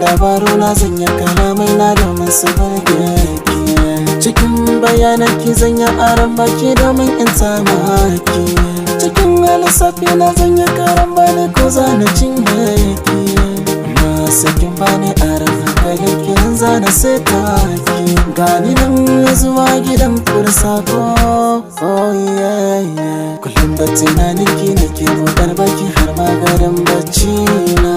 labaru na zanya kalamai na domin su burge ki cikin bayanan ki zanya aran baki domin in samu haki cikin lissafi na zanya karan bani ko zana cinye ki masu kin bani aran hankali ki zana sai ki gani nan zuwa gidan kura sako oh yeah yeah kullum da tunanin ki nake motar baki har magarin bacci na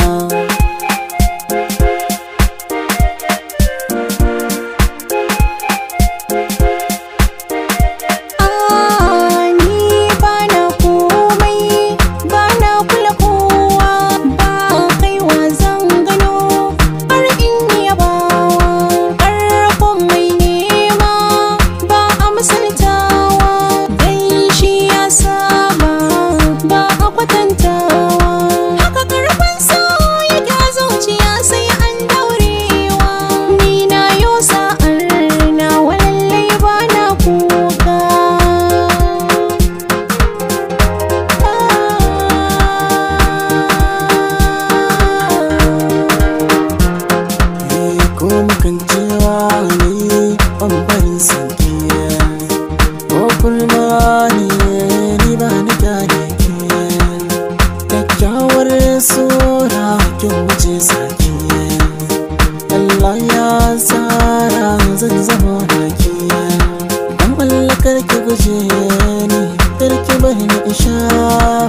ni bana komai bana kula kowa ba kaiwa zan gano har in yabawa ƙarfin mai nema ba a misaltawa dan shi ya saba ba a kwatantawa haka karfin so yake a zuciya sai an daurewa ni na yo sa'ar na walallai bana kuka Eh, ko mukan cewa ne bambarin sanki ko kulma ne ni ba ni gane ki kyakkyawar sura kin wuce saki Allah ya tsara zan zama naki dan Allah karki guje ni karki bari ni isha